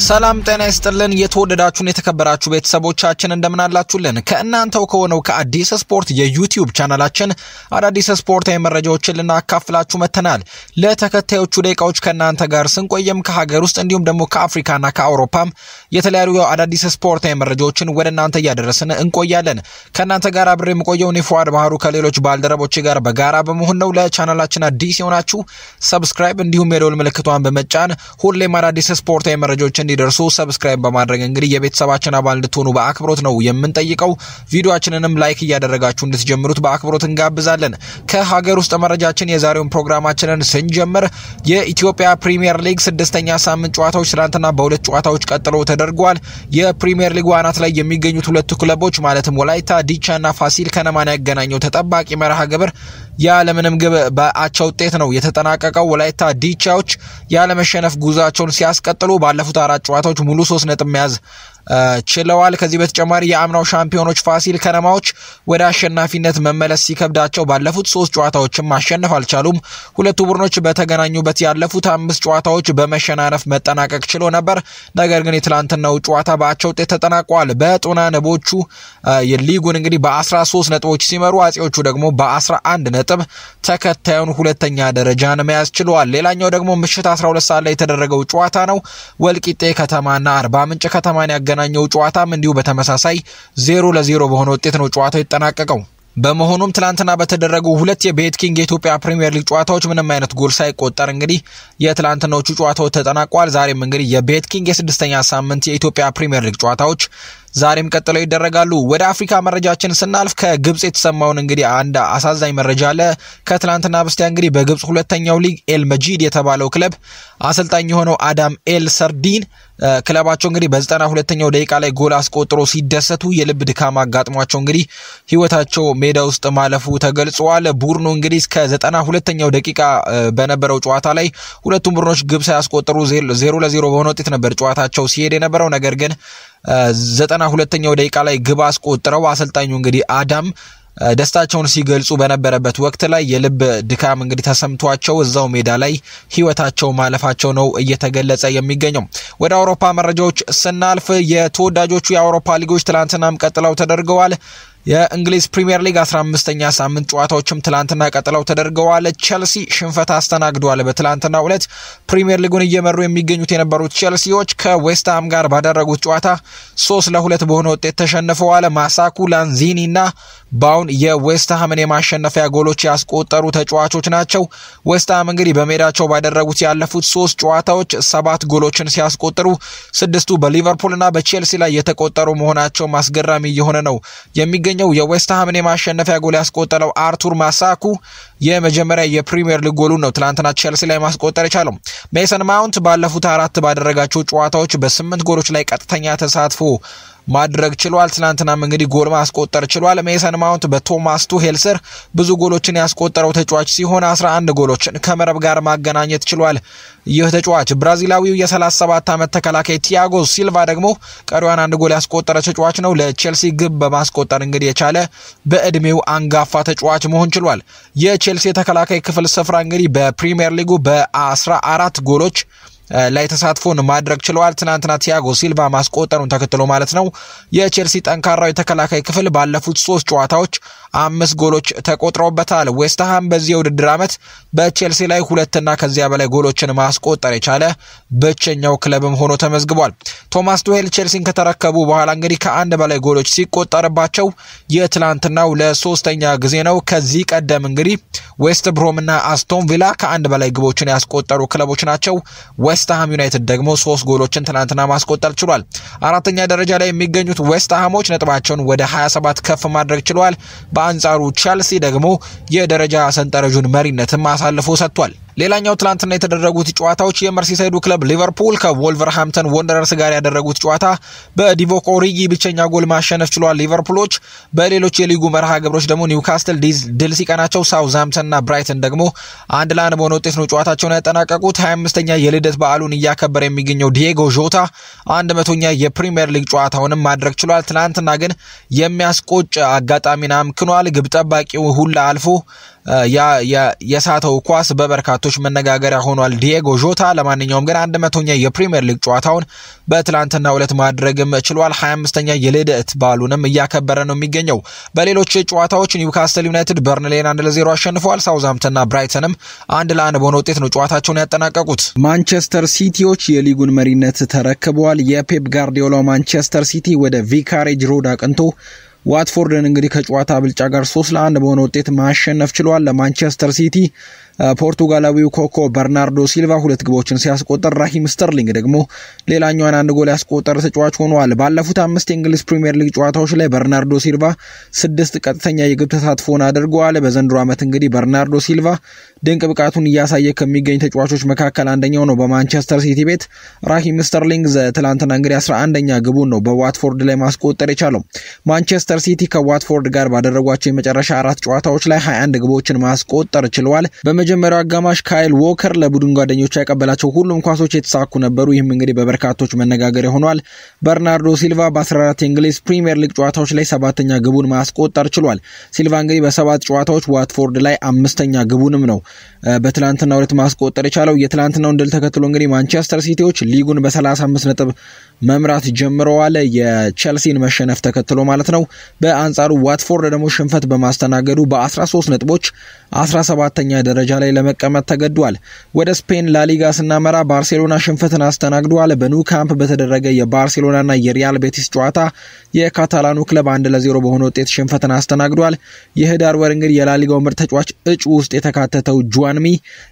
ሰላም ጤና ይስጥልን። የተወደዳችሁን የተከበራችሁ ቤተሰቦቻችን እንደምናላችሁልን ከእናንተው ከሆነው ከአዲስ ስፖርት የዩቲዩብ ቻናላችን አዳዲስ ስፖርታዊ መረጃዎችን ልናካፍላችሁ መጥተናል። ለተከታዮቹ ደቂቃዎች ከእናንተ ጋር ስንቆየም ከሀገር ውስጥ እንዲሁም ደግሞ ከአፍሪካና ከአውሮፓም የተለያዩ አዳዲስ ስፖርታዊ መረጃዎችን ወደ እናንተ እያደረስን እንቆያለን። ከእናንተ ጋር አብሬ የምቆየው እኔ ፉአድ ባህሩ ከሌሎች ባልደረቦች ጋር በጋራ በመሆን ነው። ለቻናላችን አዲስ የሆናችሁ ሰብስክራይብ እንዲሁም የደወል ምልክቷን በመጫን ሁሌም አዳዲስ ስፖርታዊ መረጃዎች እንዲደርሱ ሰብስክራይብ በማድረግ እንግዲህ የቤተሰባችን አባል እንድትሆኑ በአክብሮት ነው የምንጠይቀው። ቪዲዮችንንም ላይክ እያደረጋችሁ እንድትጀምሩት በአክብሮት እንጋብዛለን። ከሀገር ውስጥ መረጃችን የዛሬውን ፕሮግራማችንን ስንጀምር የኢትዮጵያ ፕሪሚየር ሊግ ስድስተኛ ሳምንት ጨዋታዎች ትናንትና በሁለት ጨዋታዎች ቀጥሎ ተደርገዋል። የፕሪሚየር ሊጉ አናት ላይ የሚገኙት ሁለቱ ክለቦች ማለትም ወላይታ ዲቻና ፋሲል ከነማን ያገናኘው ተጠባቂ መርሃ ግብር ያለምንም ግብ በአቻ ውጤት ነው የተጠናቀቀው። ወላይታ ዲቻዎች ያለመሸነፍ ጉዟቸውን ሲያስቀጥሉ ባለፉት አራት ጨዋታዎች ሙሉ ሶስት ነጥብ መያዝ ችለዋል። ከዚህ በተጨማሪ የአምናው ሻምፒዮኖች ፋሲል ከነማዎች ወደ አሸናፊነት መመለስ ሲከብዳቸው ባለፉት ሶስት ጨዋታዎችም ማሸነፍ አልቻሉም። ሁለቱ ቡድኖች በተገናኙበት ያለፉት አምስት ጨዋታዎች በመሸናነፍ መጠናቀቅ ችሎ ነበር። ነገር ግን የትላንትናው ጨዋታ በአቻ ውጤት ተጠናቋል። በጦና ንቦቹ ሊጉን እንግዲህ በ13 ነጥቦች ሲመሩ፣ አጼዎቹ ደግሞ በ11 ነጥብ ተከታዩን ሁለተኛ ደረጃን መያዝ ችለዋል። ሌላኛው ደግሞ ምሽት 12 ሰዓት ላይ የተደረገው ጨዋታ ነው። ወልቂጤ ከተማና አርባ ምንጭ ከተማን ያገናኘው ጨዋታም እንዲሁ በተመሳሳይ ዜሮ ለዜሮ በሆነ ውጤት ነው ጨዋታው የተጠናቀቀው። በመሆኑም ትላንትና በተደረጉ ሁለት የቤት ኪንግ የኢትዮጵያ ፕሪምየር ሊግ ጨዋታዎች ምንም አይነት ጎል ሳይቆጠር እንግዲህ የትላንትናዎቹ ጨዋታዎች ተጠናቋል። ዛሬም እንግዲህ የቤት ኪንግ የስድስተኛ ሳምንት የኢትዮጵያ ፕሪምየር ሊግ ጨዋታዎች ዛሬም ቀጥለው ይደረጋሉ። ወደ አፍሪካ መረጃችን ስናልፍ ከግብጽ የተሰማውን እንግዲህ አንድ አሳዛኝ መረጃ አለ። ከትላንትና በስቲያ እንግዲህ በግብጽ ሁለተኛው ሊግ ኤል መጂድ የተባለው ክለብ አሰልጣኝ የሆነው አዳም ኤል ሰርዲን ክለባቸው እንግዲህ በዘጠና ሁለተኛው ደቂቃ ላይ ጎል አስቆጥሮ ሲደሰቱ የልብ ድካም አጋጥሟቸው እንግዲህ ሕይወታቸው ሜዳ ውስጥ ማለፉ ተገልጿል። ቡድኑ እንግዲህ እስከ ዘጠና ሁለተኛው ደቂቃ በነበረው ጨዋታ ላይ ሁለቱም ቡድኖች ግብ ሳያስቆጥሩ ዜሮ ለዜሮ በሆነ ውጤት ነበር ጨዋታቸው ሲሄድ የነበረው ነገር ግን ዘጠና ሁለተኛው ደቂቃ ላይ ግብ አስቆጥረው አሰልጣኙ እንግዲህ አዳም ደስታቸውን ሲገልጹ በነበረበት ወቅት ላይ የልብ ድካም እንግዲህ ተሰምቷቸው እዛው ሜዳ ላይ ህይወታቸው ማለፋቸው ነው እየተገለጸ የሚገኘው። ወደ አውሮፓ መረጃዎች ስናልፍ የተወዳጆቹ የአውሮፓ ሊጎች ትላንትናም ቀጥለው ተደርገዋል። የእንግሊዝ ፕሪምየር ሊግ 15ኛ ሳምንት ጨዋታዎችም ትላንትና ቀጥለው ተደርገዋል። ቸልሲ ሽንፈት አስተናግዷል። በትላንትናው ዕለት ፕሪምየር ሊጉን እየመሩ የሚገኙት የነበሩት ቸልሲዎች ከዌስትሃም ጋር ባደረጉት ጨዋታ ሶስት ለሁለት በሆነ ውጤት ተሸንፈዋል። ማሳኩ ላንዚኒ እና ባውን የዌስትሃምን የማሸነፊያ ጎሎች ያስቆጠሩ ተጫዋቾች ናቸው። ዌስትሃም እንግዲህ በሜዳቸው ባደረጉት ያለፉት ሶስት ጨዋታዎች ሰባት ጎሎችን ሲያስቆጥሩ ስድስቱ በሊቨርፑል እና በቼልሲ ላይ የተቆጠሩ መሆናቸው አስገራሚ እየሆነ ነው የሚገ የሚገኘው የዌስትሃምን የማሸነፊያ ጎል ያስቆጠረው አርቱር ማሳኩ የመጀመሪያ የፕሪሚየር ሊግ ጎሉን ነው ትላንትና ቼልሲ ላይ ማስቆጠር የቻለው። ሜሰን ማውንት ባለፉት አራት ባደረጋቸው ጨዋታዎች በስምንት ጎሎች ላይ ቀጥተኛ ተሳትፎ ማድረግ ችሏል። ትናንትናም እንግዲህ ጎል ማስቆጠር ችሏል። ሜሰን ማውንት በቶማስ ቱሄል ስር ብዙ ጎሎችን ያስቆጠረው ተጫዋች ሲሆን 11 ጎሎችን ከመረብ ጋር ማገናኘት ችሏል። ይህ ተጫዋች ብራዚላዊው የ37 ዓመት ተከላካይ ቲያጎ ሲልቫ ደግሞ ቀሪዋን አንድ ጎል ያስቆጠረ ተጫዋች ነው። ለቼልሲ ግብ በማስቆጠር እንግዲህ የቻለ በእድሜው አንጋፋ ተጫዋች መሆን ችሏል። የቼልሲ የተከላካይ ክፍል ስፍራ እንግዲህ በፕሪሚየር ሊጉ በ14 ጎሎች ላይ ተሳትፎን ማድረግ ችለዋል። ትናንትና ቲያጎ ሲልቫ ማስቆጠሩን ተከትሎ ማለት ነው። የቼልሲ ጠንካራው የተከላካይ ክፍል ባለፉት ሶስት ጨዋታዎች አምስት ጎሎች ተቆጥረውበታል። ዌስትሃም በዚህ የውድድር ዓመት በቼልሲ ላይ ሁለትና ከዚያ በላይ ጎሎችን ማስቆጠር የቻለ ብቸኛው ክለብም ሆኖ ተመዝግቧል። ቶማስ ቱሄል ቼልሲን ከተረከቡ በኋላ እንግዲህ ከአንድ በላይ ጎሎች ሲቆጠርባቸው የትላንትናው ለሶስተኛ ጊዜ ነው። ከዚህ ቀደም እንግዲህ ዌስት ብሮምና አስቶን ቪላ ከአንድ በላይ ግቦችን ያስቆጠሩ ክለቦች ናቸው። ዌስትሃም ዩናይትድ ደግሞ ሶስት ጎሎችን ትናንትና ማስቆጠር ችሏል። አራተኛ ደረጃ ላይ የሚገኙት ዌስትሃሞች ነጥባቸውን ወደ 27 ከፍ ማድረግ ችሏል። በአንጻሩ ቸልሲ ደግሞ የደረጃ ሰንጠረዡን መሪነትም አሳልፎ ሰጥቷል። ሌላኛው ትላንትና የተደረጉት ጨዋታዎች የመርሲሳይዱ ክለብ ሊቨርፑል ከቮልቨርሃምፕተን ወንደረርስ ጋር ያደረጉት ጨዋታ በዲቮክ ኦሪጊ ብቸኛ ጎል ማሸነፍ ችሏል። ሊቨርፑሎች በሌሎች የሊጉ መርሃ ግብሮች ደግሞ ኒውካስትል ድል ሲቀናቸው፣ ሳውዝሃምፕተንና ብራይተን ደግሞ አንድ ለአንድ በሆነ ውጤት ነው ጨዋታቸውን ያጠናቀቁት። 25ኛ የልደት በዓሉን እያከበረ የሚገኘው ዲየጎ ዦታ አንድ መቶኛ የፕሪምየር ሊግ ጨዋታውንም ማድረግ ችሏል። ትናንትና ግን የሚያስቆጭ አጋጣሚን አምክኗል። ግብ ጠባቂው ሁላ አልፎ የሳተው ኳስ በበርካቶች መነጋገሪያ ሆኗል። ዲየጎ ዦታ ለማንኛውም ግን አንድ መቶኛ የፕሪምየር ሊግ ጨዋታውን በትላንትናው ዕለት ማድረግም ችሏል። 25ኛ የልደት በዓሉንም እያከበረ ነው የሚገኘው። በሌሎች ጨዋታዎች ኒውካስትል ዩናይትድ በርንሌን አንድ ለዜሮ አሸንፈዋል። ሳውዝሃምፕተንና ብራይተንም አንድ ለአንድ በሆነ ውጤት ነው ጨዋታቸውን ያጠናቀቁት። ማንቸስተር ሲቲዎች የሊጉን መሪነት ተረክበዋል። የፔፕ ጋርዲዮላ ማንቸስተር ሲቲ ወደ ቪካሬጅ ሮድ አቅንቶ ዋትፎርድን እንግዲህ ከጨዋታ ብልጫ ጋር ሶስት ለአንድ በሆነ ውጤት ማሸነፍ ችሏል። ለማንቸስተር ሲቲ ፖርቱጋላዊው ኮኮ በርናርዶ ሲልቫ ሁለት ግቦችን ሲያስቆጠር ራሂም ስተርሊንግ ደግሞ ሌላኛዋን አንድ ጎል ያስቆጠረ ተጫዋች ሆኗል። ባለፉት አምስት የእንግሊዝ ፕሪምየር ሊግ ጨዋታዎች ላይ በርናርዶ ሲልቫ ስድስት ቀጥተኛ የግብ ተሳትፎን አድርገዋል። በዘንድሮ ዓመት እንግዲህ በርናርዶ ሲልቫ ድንቅ ብቃቱን እያሳየ ከሚገኝ ተጫዋቾች መካከል አንደኛው ነው። በማንቸስተር ሲቲ ቤት ራሂም ስተርሊንግ ትላንትና እንግዲህ አስራ አንደኛ ግቡን ነው በዋትፎርድ ላይ ማስቆጠር የቻለው። ማንቸስተር ሲቲ ከዋትፎርድ ጋር ባደረጓቸው የመጨረሻ አራት ጨዋታዎች ላይ 21 ግቦችን ማስቆጠር ችለዋል። በመጀመሪያው አጋማሽ ካይል ዎከር ለቡድን ጓደኞቹ ያቀበላቸው ሁሉም ኳሶች የተሳኩ ነበሩ። ይህም እንግዲህ በበርካቶች መነጋገሪያ ሆኗል። በርናርዶ ሲልቫ በ14 የእንግሊዝ ፕሪምየር ሊግ ጨዋታዎች ላይ ሰባተኛ ግቡን ማስቆጠር ችሏል። ሲልቫ እንግዲህ በሰባት ጨዋታዎች ዋትፎርድ ላይ አምስተኛ ግቡንም ነው በትላንትና ሁለት ማስቆጠር የቻለው። የትላንትናውን ድል ተከትሎ እንግዲህ ማንቸስተር ሲቲዎች ሊጉን በ35 ነጥብ መምራት ጀምረዋል። የቼልሲን መሸነፍ ተከትሎ ማለት ነው። በአንጻሩ ዋትፎርድ ደግሞ ሽንፈት በማስተናገዱ በ13 ነጥቦች 17ተኛ ደረጃ ላይ ለመቀመጥ ተገዷል። ወደ ስፔን ላሊጋ ስናመራ ባርሴሎና ሽንፈትን አስተናግዷል። በኑ ካምፕ በተደረገ የባርሴሎናና የሪያል ቤቲስ ጨዋታ የካታላኑ ክለብ አንድ ለዜሮ በሆነ ውጤት ሽንፈትን አስተናግዷል። የህዳር ወር እንግዲህ የላሊጋው ምርጥ ተጫዋች እጩ ውስጥ የተካተተው ጁዋንሚ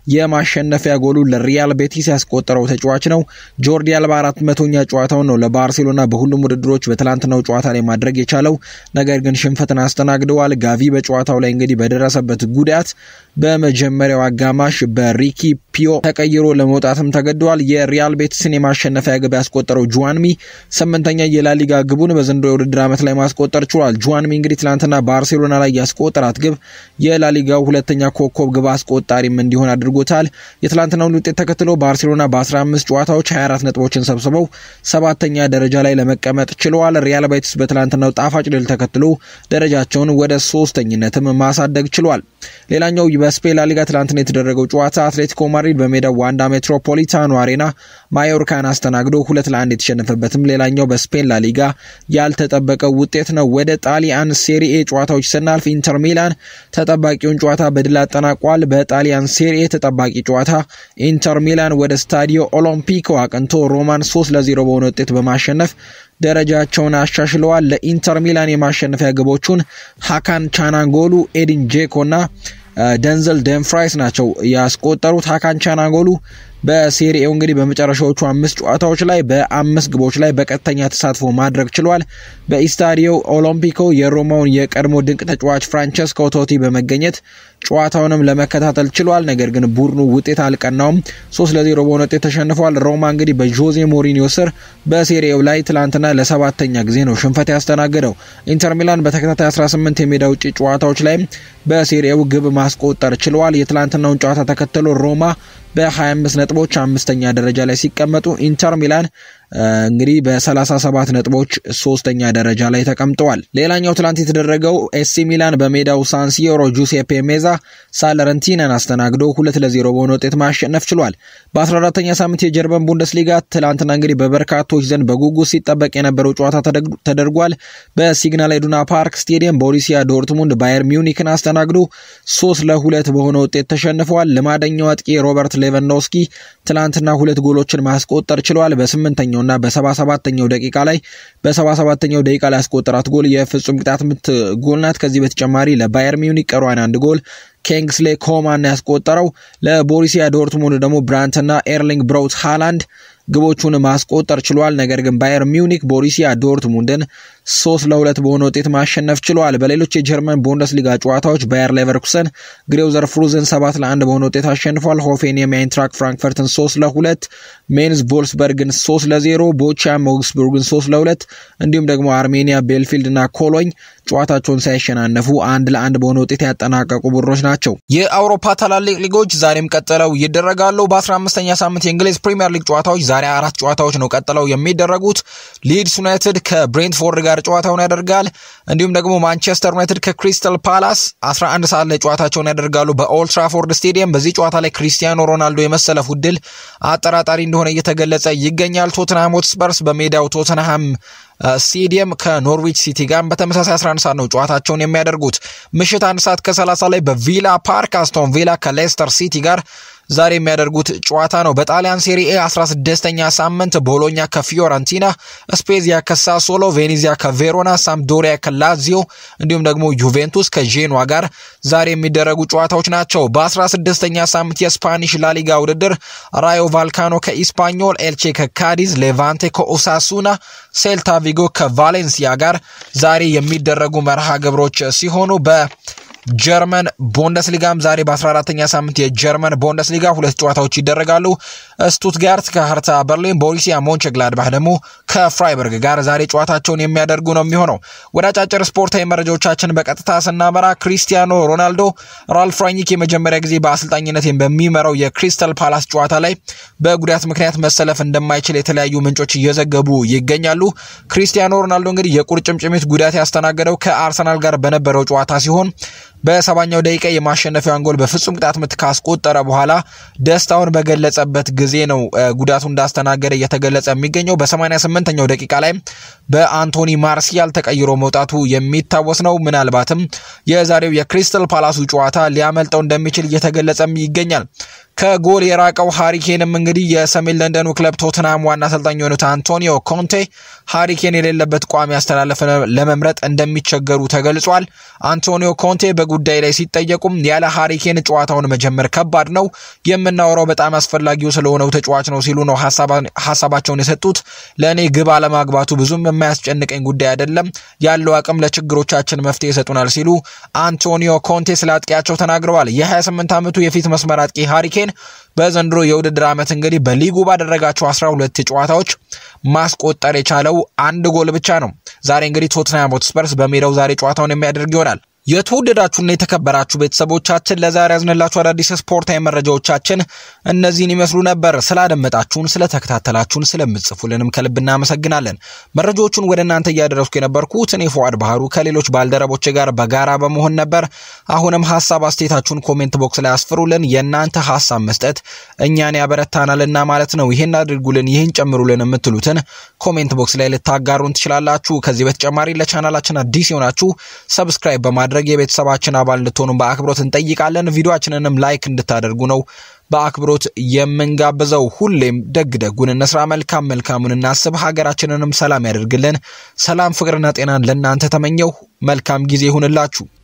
የማሸነፊያ ጎሉ ለሪያል ቤቲስ ያስቆጠረው ተጫዋች ነው። ጆርዲ አልባ አራት መቶኛ ጨዋታውን ነው ለባርሴሎና በሁሉም ውድድሮች በትላንትናው ጨዋታ ላይ ማድረግ የቻለው ነገር ግን ሽንፈትን አስተናግደዋል። ጋቪ በጨዋታው ላይ እንግዲህ በደረሰበት ጉዳት በመጀመሪያው አጋማሽ በሪኪ ፒዮ ተቀይሮ ለመውጣትም ተገደዋል። የሪያል ቤቲስን የማሸነፊያ ግብ ያስቆጠረው ጁዋንሚ ስምንተኛ የላሊጋ ግቡን በዘንድሮ የውድድር ዓመት ላይ ማስቆጠር ችሏል። ጁዋንሚ እንግዲህ ትላንትና ባርሴሎና ላይ ያስቆጠራት ግብ የላሊጋው ሁለተኛ ኮከብ ግብ አስቆጣሪም እንዲሆን አድርጎታል። የትላንትናውን ውጤት ተከትሎ ባርሴሎና በ15 ጨዋታዎች 24 ነጥቦችን ሰብስበው ሰባተኛ ደረጃ ላይ ለመቀመጥ ችለዋል። ሪያል ቤቲስ በትላንትናው ጣፋጭ ድል ተከትሎ ደረጃቸውን ወደ ሶስተኝነትም ማሳደግ ችሏል። ሌላኛው በስፔን ላሊጋ ትላንትና የተደረገው ጨዋታ አትሌቲኮ ማድሪድ በሜዳው ዋንዳ ሜትሮፖሊታኖ አሬና ማዮርካን አስተናግዶ ሁለት ለአንድ የተሸነፈበትም ሌላኛው በስፔን ላሊጋ ያልተጠበቀው ውጤት ነው። ወደ ጣሊያን ሴሪኤ ጨዋታዎች ስናልፍ ኢንተር ሚላን ተጠባቂውን ጨዋታ በድል አጠናቋል። በጣሊያን ሴሪኤ ተጠባቂ ጨዋታ ኢንተር ሚላን ወደ ስታዲዮ ኦሎምፒኮ አቅንቶ ሮማን ሶስት ለዜሮ በሆነ ውጤት በማሸነፍ ደረጃቸውን አሻሽለዋል። ለኢንተር ሚላን የማሸነፊያ ግቦቹን ሀካን ቻናንጎሉ፣ ኤዲን ጄኮ እና ደንዘል ደንፍራይስ ናቸው ያስቆጠሩት። ሀካን ቻናንጎሉ በሴሪኤው እንግዲህ በመጨረሻዎቹ አምስት ጨዋታዎች ላይ በአምስት ግቦች ላይ በቀጥተኛ ተሳትፎ ማድረግ ችሏል። በኢስታዲዮ ኦሎምፒኮ የሮማውን የቀድሞ ድንቅ ተጫዋች ፍራንቸስኮ ቶቲ በመገኘት ጨዋታውንም ለመከታተል ችሏል። ነገር ግን ቡድኑ ውጤት አልቀናውም። ሶስት ለዜሮ በሆነ ውጤት ተሸንፏል። ሮማ እንግዲህ በጆዜ ሞሪኒዮ ስር በሴሪኤው ላይ ትላንትና ለሰባተኛ ጊዜ ነው ሽንፈት ያስተናገደው። ኢንተር ሚላን በተከታታይ 18 የሜዳ ውጭ ጨዋታዎች ላይ በሴሪኤው ግብ ማስቆጠር ችለዋል። የትላንትናውን ጨዋታ ተከትሎ ሮማ በ25 ነጥቦች አምስተኛ ደረጃ ላይ ሲቀመጡ ኢንተር ሚላን እንግዲህ በ37 ነጥቦች ሶስተኛ ደረጃ ላይ ተቀምጠዋል። ሌላኛው ትላንት የተደረገው ኤሲ ሚላን በሜዳው ሳንሲዮሮ ጁሴፔ ሜዛ ሳለረንቲናን አስተናግዶ ሁለት ለዜሮ በሆነ ውጤት ማሸነፍ ችሏል። በ14ተኛ ሳምንት የጀርመን ቡንደስሊጋ ትላንትና እንግዲህ በበርካቶች ዘንድ በጉጉት ሲጠበቅ የነበረው ጨዋታ ተደርጓል። በሲግናል ኢዱና ፓርክ ስቴዲየም ቦሩሲያ ዶርትሙንድ ባየር ሚዩኒክን አስተናግዶ ሶስት ለሁለት በሆነ ውጤት ተሸንፈዋል። ልማደኛው አጥቂ ሮበርት ሌቫንዶስኪ ትላንትና ሁለት ጎሎችን ማስቆጠር ችሏል። በስምንተኛው እና በሰባ ሰባተኛው ደቂቃ ላይ በሰባ ሰባተኛው ደቂቃ ላይ ያስቆጠራት ጎል የፍጹም ቅጣት ምት ጎል ናት። ከዚህ በተጨማሪ ለባየር ሚዩኒክ ቀሯን አንድ ጎል ኪንግስሌ ኮማን ያስቆጠረው። ለቦሩሲያ ዶርትሙንድ ደግሞ ብራንትና ኤርሊንግ ብራውት ሃላንድ ግቦቹን ማስቆጠር ችሏል። ነገር ግን ባየር ሚዩኒክ ቦሩሲያ ዶርትሙንድን ሶስት ለሁለት በሆነ ውጤት ማሸነፍ ችሏል። በሌሎች የጀርመን ቡንደስሊጋ ጨዋታዎች ባየር ሌቨርኩሰን ግሬውዘር ፍሩዝን ሰባት ለአንድ በሆነ ውጤት አሸንፏል። ሆፌንየም የአይንትራክ ፍራንክፈርትን ሶስት ለሁለት፣ ሜንዝ ቮልስበርግን ሶስት ለዜሮ፣ ቦቻም ኦግስቡርግን ሶስት ለሁለት እንዲሁም ደግሞ አርሜኒያ ቤልፊልድ እና ኮሎኝ ጨዋታቸውን ሳይሸናነፉ አንድ ለአንድ በሆነ ውጤት ያጠናቀቁ ቡድኖች ናቸው። የአውሮፓ ታላላቅ ሊጎች ዛሬም ቀጥለው ይደረጋሉ። በ15ኛ ሳምንት የእንግሊዝ ፕሪምየር ሊግ ጨዋታዎች ዛሬ አራት ጨዋታዎች ነው ቀጥለው የሚደረጉት። ሊድስ ዩናይትድ ከብሬንትፎርድ ጋር ጨዋታውን ያደርጋል። እንዲሁም ደግሞ ማንቸስተር ዩናይትድ ከክሪስታል ፓላስ 11 ሰዓት ላይ ጨዋታቸውን ያደርጋሉ በኦልድ ትራፎርድ ስቴዲየም። በዚህ ጨዋታ ላይ ክሪስቲያኖ ሮናልዶ የመሰለፉ ዕድል አጠራጣሪ እንደሆነ እየተገለጸ ይገኛል። ቶትንሃም ሆትስፐርስ በሜዳው ቶትንሃም ስቴዲየም ከኖርዊች ሲቲ ጋር በተመሳሳይ 11 ሰዓት ነው ጨዋታቸውን የሚያደርጉት። ምሽት አንድ ሰዓት ከ30 ላይ በቪላ ፓርክ አስቶን ቪላ ከሌስተር ሲቲ ጋር ዛሬ የሚያደርጉት ጨዋታ ነው። በጣሊያን ሴሪኤ 16ኛ ሳምንት ቦሎኛ ከፊዮረንቲና፣ ስፔዚያ ከሳሶሎ፣ ቬኔዚያ ከቬሮና፣ ሳምዶሪያ ከላዚዮ እንዲሁም ደግሞ ዩቬንቱስ ከዤኗ ጋር ዛሬ የሚደረጉ ጨዋታዎች ናቸው። በ16ኛ ሳምንት የስፓኒሽ ላሊጋ ውድድር ራዮ ቫልካኖ ከኢስፓኞል፣ ኤልቼ ከካዲዝ፣ ሌቫንቴ ከኦሳሱና፣ ሴልታ ቪጎ ከቫሌንሲያ ጋር ዛሬ የሚደረጉ መርሃ ግብሮች ሲሆኑ በ ጀርመን ቦንደስሊጋም ዛሬ በ14ተኛ ሳምንት የጀርመን ቦንደስሊጋ ሁለት ጨዋታዎች ይደረጋሉ። ስቱትጋርት ከሀርታ በርሊን፣ ቦሩሲያ ሞንቸግላድባህ ደግሞ ከፍራይበርግ ጋር ዛሬ ጨዋታቸውን የሚያደርጉ ነው የሚሆነው። ወደ አጫጭር ስፖርታዊ መረጃዎቻችን በቀጥታ ስናመራ ክሪስቲያኖ ሮናልዶ ራልፍ ራኒክ የመጀመሪያ ጊዜ በአሰልጣኝነት በሚመራው የክሪስታል ፓላስ ጨዋታ ላይ በጉዳት ምክንያት መሰለፍ እንደማይችል የተለያዩ ምንጮች እየዘገቡ ይገኛሉ። ክሪስቲያኖ ሮናልዶ እንግዲህ የቁርጭምጭሚት ጉዳት ያስተናገደው ከአርሰናል ጋር በነበረው ጨዋታ ሲሆን በሰባኛው ደቂቃ የማሸነፊያውን ጎል በፍጹም ቅጣት ምት ካስቆጠረ በኋላ ደስታውን በገለጸበት ጊዜ ነው ጉዳቱ እንዳስተናገደ እየተገለጸ የሚገኘው። በ88ኛው ደቂቃ ላይ በአንቶኒ ማርሲያል ተቀይሮ መውጣቱ የሚታወስ ነው። ምናልባትም የዛሬው የክሪስታል ፓላሱ ጨዋታ ሊያመልጠው እንደሚችል እየተገለጸም ይገኛል። ከጎል የራቀው ሃሪኬንም እንግዲህ የሰሜን ለንደኑ ክለብ ቶትናም ዋና አሰልጣኝ የሆኑት አንቶኒዮ ኮንቴ ሃሪኬን የሌለበት ቋሚ አስተላለፍ ለመምረጥ እንደሚቸገሩ ተገልጿል። አንቶኒዮ ኮንቴ በጉዳይ ላይ ሲጠየቁም ያለ ሃሪኬን ጨዋታውን መጀመር ከባድ ነው፣ የምናወራው በጣም አስፈላጊው ስለሆነው ተጫዋች ነው ሲሉ ነው ሀሳባቸውን የሰጡት። ለእኔ ግብ አለማግባቱ ብዙም የማያስጨንቀኝ ጉዳይ አይደለም፣ ያለው አቅም ለችግሮቻችን መፍትሄ ይሰጡናል ሲሉ አንቶኒዮ ኮንቴ ስለ አጥቂያቸው ተናግረዋል። የ28 ዓመቱ የፊት መስመር አጥቂ ሃሪኬን በዘንድሮ የውድድር ዓመት እንግዲህ በሊጉ ባደረጋቸው 12 ጨዋታዎች ማስቆጠር የቻለው አንድ ጎል ብቻ ነው። ዛሬ እንግዲህ ቶትንሃም ሆትስፐርስ በሜዳው ዛሬ ጨዋታውን የሚያደርግ ይሆናል። የተወደዳችሁና የተከበራችሁ ቤተሰቦቻችን ለዛሬ ያዝንላችሁ አዳዲስ ስፖርታዊ መረጃዎቻችን እነዚህን ይመስሉ ነበር። ስላደመጣችሁን፣ ስለተከታተላችሁን፣ ስለምጽፉልንም ከልብ እናመሰግናለን። መረጃዎቹን ወደ እናንተ እያደረስኩ የነበርኩት እኔ ፉአድ ባህሩ ከሌሎች ባልደረቦች ጋር በጋራ በመሆን ነበር። አሁንም ሀሳብ አስተያየታችሁን ኮሜንት ቦክስ ላይ አስፍሩልን። የእናንተ ሀሳብ መስጠት እኛን ያበረታናልና ማለት ነው። ይህን አድርጉልን፣ ይህን ጨምሩልን የምትሉትን ኮሜንት ቦክስ ላይ ልታጋሩን ትችላላችሁ። ከዚህ በተጨማሪ ለቻናላችን አዲስ የሆናችሁ ሰብስክራይብ በማድረግ ማድረግ የቤተሰባችን አባል እንድትሆኑ በአክብሮት እንጠይቃለን። ቪዲዮችንንም ላይክ እንድታደርጉ ነው በአክብሮት የምንጋብዘው። ሁሌም ደግ ደጉን እንስራ፣ መልካም መልካሙን እናስብ፣ ሀገራችንንም ሰላም ያደርግልን። ሰላም ፍቅርና ጤናን ለእናንተ ተመኘው። መልካም ጊዜ ይሁንላችሁ።